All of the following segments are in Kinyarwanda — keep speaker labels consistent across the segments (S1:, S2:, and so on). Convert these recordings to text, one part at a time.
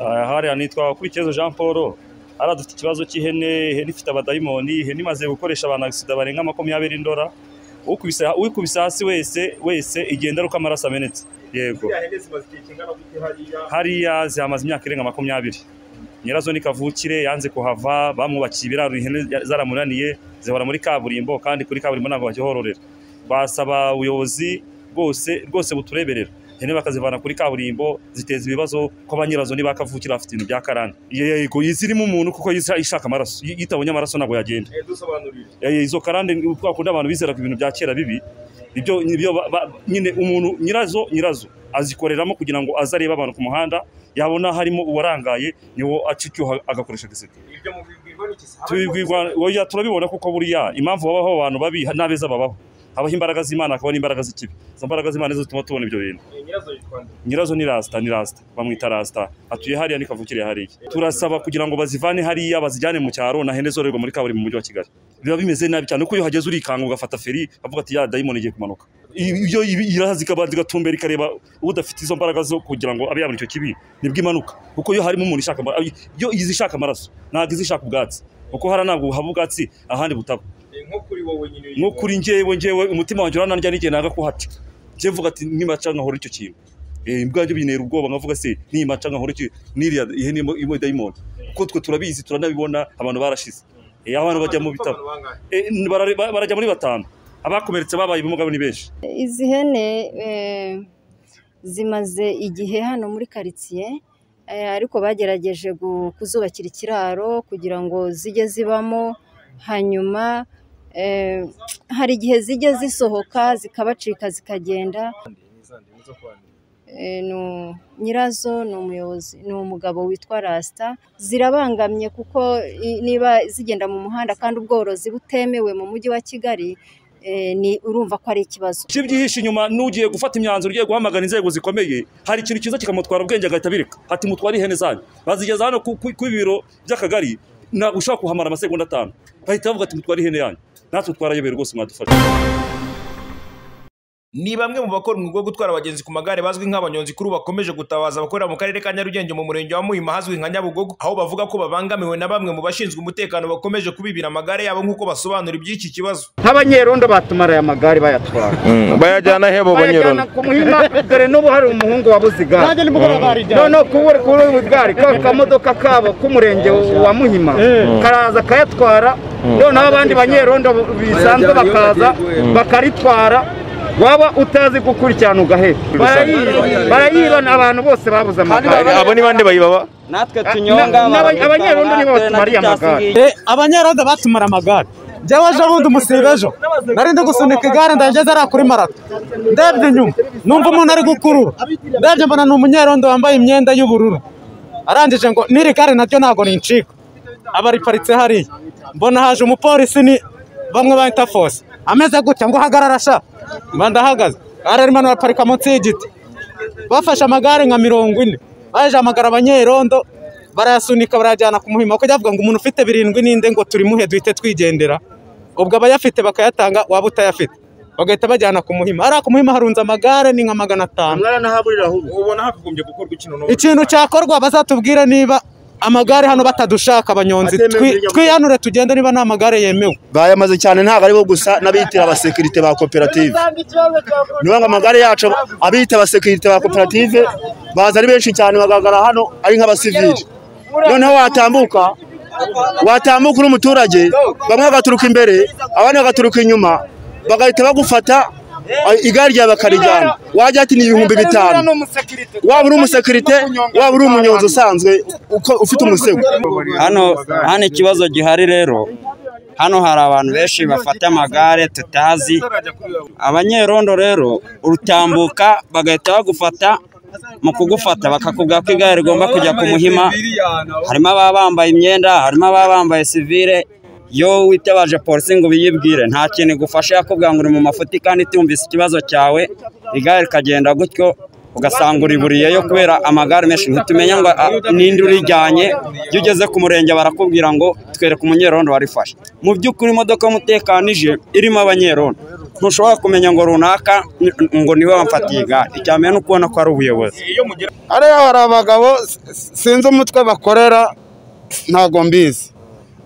S1: aha hariya nitwa Bakurikiyezo Jean Paul hari dufite ikibazo cy'ihene ihene ifite abadayimoni ihene imaze gukoresha abantu agisida barenga makumyabiri ndora ukubise ukubise hasi wese wese igenda ari uko amaraso amenetse yego
S2: hene zimaze igihe kingana gute hariya
S1: hariya zihamaze imyaka irenga makumyabiri nyirazo ni kavukire yanze kuhava bamwubakiye ibiraro ihene zaramunaniye zihora muri kaburimbo kandi kuri kaburimbo ntabwo bakihororera basaba ubuyobozi bwose bwose butureberera ihene bakazivana kuri kaburimbo ziteza ibibazo ko ba nyirazo niba kavukire bafite ibintu bya karande yego izirimo umuntu kuko yisa- ishaka amaraso Iyo itabonye amaraso ntabwo yagenda
S2: Eh, dusobanurire
S1: Eh, izo karande twakunda abantu bizeraga ibintu bya kera bibi ibyo nibyo ba- ba- nyine umuntu nyirazo nyirazo azikoreramo kugira ngo aze arebe abantu ku muhanda yabona harimo uwarangaye niwo acicyuha agakoresha agaseke
S2: ibyo mubibwirwa n'iki se
S1: tubibwirwa oya turabibona kuko buriya impamvu babaho abantu babi n'abeza babaho habaho imbaraga z'imana hakaba n'imbaraga z'ikibi izo mbaraga z'imana nizo zituma tubona ibyo bintu
S2: Eh, nyirazo yitwa nde
S1: nyirazo ni rasita ni rasita bamwita rasita atuye hariya ni kavukire hariya turasaba kugira ngo bazivane hariya bazijyane mu cyaro na hene zororerwa muri kaburimbo mu mujyi wa kigali biba bimeze nabi cyane kuko iyo uhageze urikanga ugafata feri bavuga ati ya dayimoni igiye kumanuka iyo ibi- iraza ikaba igatumbera ikareba udafite izo mbaraga zo kugira ngo abe yabona icyo kibi nibwo imanuka kuko iyo harimo umuntu ishaka amaraso iyo izi ishaka amaraso ntabwo izi ishaka ubwatsi kuko hariya ntabwo haba ubwatsi ahandi butaba
S2: Eh, nko kuri wowe nyine
S1: nko kuri njyewe njyewe umutima wanjye uranandya n'igihe nanga kuhaca njye mvuga ati nimaca nkahora icyo kintu Eh, imbwa yanjye bintera ubwoba nkavuga se nimaca nkahora icyo n'iriya ihene imo- imo dayimoni kuko twe turabizi turanabibona abantu barashize Eh, abantu bajya mu bitaro
S2: Abantu bangahe?
S1: Eh, bara- ba- barajya muri batanu abakomeretse babaye ubumuga ni benshi
S3: izi hene eh, zimaze igihe hano muri karitsiye eh, ariko bagerageje gu- kuzubakira ikiraro kugira ngo zijye zibamo hanyuma eh, hari igihe zijya zisohoka zikabacika zikagenda
S2: Ni izande, ni izo kwa nde?
S3: Eh, ni u- nyirazo ni umuyobozi ni umugabo witwa rasita zirabangamye kuko i- niba zigenda mu muhanda kandi ubworozi butemewe mu mujyi wa kigali eh, ni urumva ko ari ikibazo
S1: ibyo byihishe inyuma n'ugiye gufata imyanzuro ugiye guhamagara inzego zikomeye hari ikintu cyiza kikamutwara ubwenge agahita abireka ati mutware ihene zanyu bazigeza hano ku ku- ku biro by'akagari ntabwo ushobora kuhamara amasegonda atanu bahita bavuga ati mutware ihene yanyu natwe twarayobewe rwose mwadufasha
S2: ni bamwe mu bakora umwuga wo gutwara abagenzi ku magare bazwi nk'abanyonzi kuri ubu bakomeje gutabaza abakorera mu karere ka nyarugenge mu murenge wa muhima hazwi nka nyabugogo aho bavuga ko babangamiwe na bamwe mu bashinzwe umutekano bakomeje kubibira amagare yabo nk'uko basobanura iby'iki kibazo
S4: nk'abanyerondo batumaraye amagare bayatwara
S5: bayajyana he bo
S4: bayajyana
S5: banyurana
S4: ku muhima dore n'ubu hari umuhungu wabuze igare noneho kubura kuri ubu igare ka kamodoka kabo k'umurenge wa muhima karaza kayatwara noneho abandi banyerondo bisanzwe bakaza bakaritwara waba utazi gukurikirana ugaheba Barayiba- barayibana abantu bose babuze amagare
S5: abo ni bande bayibaba
S6: natwe tunyonga
S4: na- n'aba- abanyerondo nibo
S6: natwe na
S4: batumariye
S6: Gicasi
S4: amagare.
S6: ngiyi.
S7: Eh, abanyarondo batumara amagare njyewe ejo bundi umusiba ejo nari ndi gusunika igare ndageze ariya kuri marato ndebye inyuma numva umuntu ari gukurura ndebye mbona ni umunyarondo wambaye imyenda y'ubururu arangije ngo n'iri gare naryo ntabwo rincika aba riparitse hariya mbona haje umupolisi ni bamwe bahita fose ameze gutya ngo uhagarara sha mba ndahagaze ari arimo araparika munsi y'igiti bafashe amagare nka mirongo ine baje hamagara abanyerondo barayasunika barayajyana ku muhima kujya bavuga ngo umuntu ufite birindwi n'inde ngo turimuhe duhite twigendera ubwo abayafite bakayatanga waba utayafite bagahita bajyana ku muhima ariya ku muhima harunze amagare ni nka magana atanu
S2: ubona hakagombye gukorwa ikintu n'ubu
S7: ikintu cyakorwa bazatubwire niba amagare hano batadushaka abanyonzi Twi- twihanure tugende niba nta magare yemewe
S8: bayamaze cyane ntabwo aribo gusa n'abiyitira abasekirite ba koperative niyo ngo amagare yacu abiyita abasekirite ba koperative baza ari benshi cyane bagaragara hano ari nk'abasivili noneho watambuka watambuka uri umuturage bamwe bagaturuka imbere abandi bagaturuka inyuma bagahita bagufata a- igare ryawe bakarijyana wajya ati ni ibihumbi bitanu waba uri umusekirite waba uri umunyonzi usanzwe uko ufite umusego
S6: hano hano ikibazo gihari rero hano hari abantu benshi bafata amagare tutazi abanyerondo rero urutambuka bagahita bagufata mu kugufata bakakubwira ko igare rigomba kujya ku muhima harimo ababa bambaye imyenda harimo ababa bambaye sivire iyo witabaje polisi ngo ubiyibwire nta kintu igufasha yakubwira ngo uri mu mafuti kandi itumvise ikibazo cyawe igare rikagenda gutyo ugasanga uriburiyeyo kubera amagare menshi ntitumenya ngo ah, ninde urijyanye iyo ugeze ku murenge barakubwira ngo twereke umunyerondo warifashe mu by'ukuri imodoka y'umutekano ije irimo abanyerondo ntushobora kumenya ngo runaka ni- ngo niwe wamfatiye igare icya mbere ni ukubona ko ari ubuyobozi
S9: ariya hari abagabo s- s- sinzi umutwe bakorera ntabwo mbizi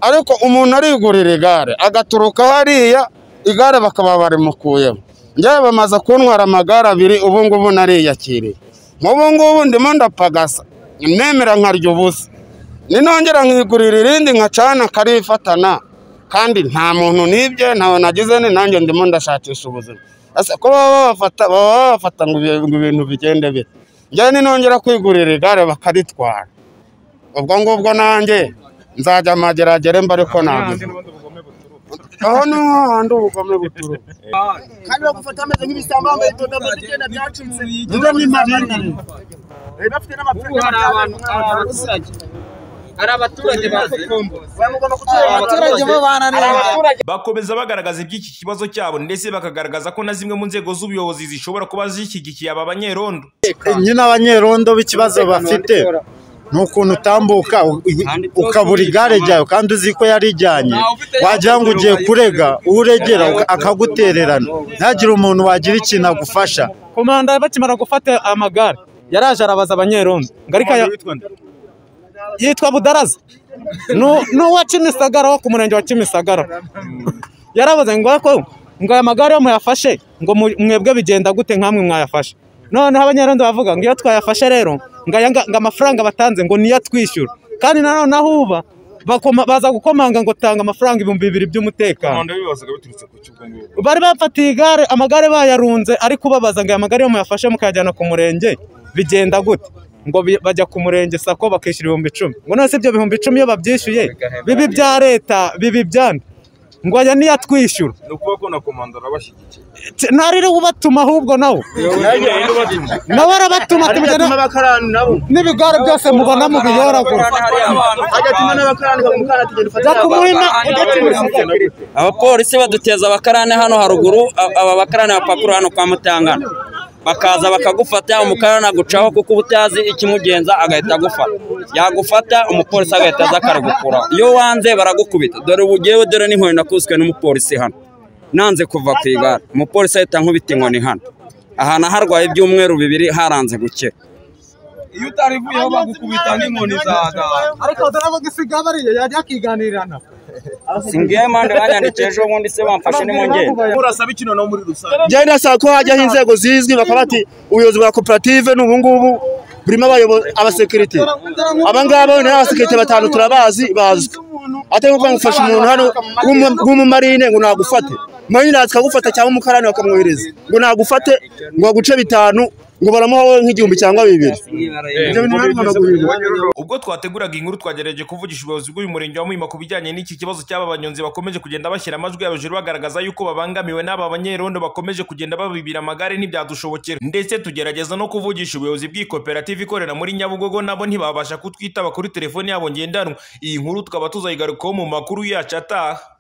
S9: ariko umuntu arigurira igare agaturuka hariya igare bakaba barimukuyeho njyewe bamaze kuntwara amagare abiri ubu ngubu nariyakiriye nk'ubu ngubu ndimo ndapagasa nemera nkarya ubusa ninongera nkigurira irindi nkacana karifatana kandi nta muntu nibye ntawe nagize ni nanjye ndimo ndashakisha ubuzima Ese ko baba babafata baba babafata ngo ibi- ngo ibintu bigende bite njyewe ninongera kwigurira igare bakaritwara ubwo ngubwo nanjye nzajya amageragere mba ariko nagize aho niho handi ubugome buturuka
S10: kandi bagufata bameze nk'ibisambo bambaye utudomo tugenda byacitse
S9: niba n'impamvu
S10: Eh, bafite n'amafaranga hari abaturage
S2: abaturage bo
S10: bananiwe
S2: bakomeza bagaragaza iby'iki kibazo cyabo ndetse bakagaragaza ko na zimwe mu nzego z'ubuyobozi zishobora kuba zishyigikiye aba banyerondo
S11: nyine abanyerondo b'ikibazo bafite ni ukuntu utambuka u- u- ukabura igare ryawe kandi uzi ko yarijyanye wagira ngo ugiye kurega uregera akagutererana ntihagire umuntu wagira ikintu agufasha
S7: komanda bakimara gufata amagare yaraje arabaza abanyerondo ngo ariko aya yitwa budaraza Nu- n'uwa kimisagara wo ku murenge wa kimisagara yarabaze ngo ariko ngo aya magare yo muyafashe ngo mu- mwebwe bigenda gute nkamwe mwayafashe noneho abanyerondo bavuga ngo iyo twayafashe rero ngo aya nga- ngo amafaranga batanze ngo niyo atwishyura kandi nanone aho uba bakoma- baza gukomanga ngo tanga amafaranga ibihumbi bibiri by'umutekano
S2: bibazaga biturutse ku cy'ubwo ngubwo
S7: bari bafatiye igare amagare bayarunze ariko ubabaza ngo aya magare yo muyafashe mukayajyana ku murenge bigenda gute ngo bi- bajya ku murenge sako bakishyura ibihumbi icumi ngo none se ibyo bihumbi icumi iyo babyishyuye bibi bya leta bibi byande ngo aya niyo atwishyura
S2: ni ukuvuga ko na komanda arabashyigikiye
S7: T- narire ubatuma ahubwo nawe nawe arabatuma ati
S8: agatuma
S7: mujyana-
S8: n'abakarani nabo
S7: n'ibigare byose mubona mu biyoragura
S8: agatuma n'abakarani bamukarani tugenda ufatira
S6: abapolisi baduteza abakarane hano haruguru a- aba bakarane bapakuru hano kwa mutangana bakaza bakagufata umukarane agucaho kuko uba utazi ikimugenza agahita agufata yagufata umupolisi agahita aza akaragukuraho iyo wanze baragukubita dore ubu ngewe dore n'inkoni nakubiswe n'umupolisi hano nanze kuva ku igare umupolisi ahita ankubita inkoni hano ahantu harwaye ibyumweru bibiri haranze gukira
S7: iyo utarivuyeho bagukubita n'inkoni za ariko dore abo gisigaye bariya yajya akiganirana
S6: singiye mande banyandikiye ejo bundi se bamfashe nimwongere
S10: murasaba ikintu muri rusange
S8: njyewe ndasaba ko hajyaho inzego zizwi bakaba bati ubuyobozi bwa koperative ni ubungubu burimo abayobo- abasekirite aba ngaba ni abasekirite batanu turabazi bazwi atari kuvuga ngo ufashe umuntu hano w'umu- w'umumarine ngo nagufate marine araza akagufata cyangwa umukarani bakamwohereza ngo nagufate ngo baguce bitanu ngo baramuha wowe nk'igihumbi cyangwa bibiri Ibyo bintu nabyo bigomba guhindurwa.
S2: ubwo twateguraga inkuru twagerageje kuvugisha ubuyobozi bw'uyu murenge wa Muhima ku bijyanye n'iki kibazo cy'aba banyonzi bakomeje kugenda bashyira amajwi y'abajuru bagaragaza yuko babangamiwe n'aba banyerondo bakomeje kugenda babibira amagare ntibyadushobokera ndetse tugerageza no kuvugisha ubuyobozi bw'ikoperative ikorera muri Nyabugogo nabo ntibabasha kutwitaba kuri telefone yabo ngendanwa iyi nkuru tukaba tuzayigarukaho mu makuru yacu ataha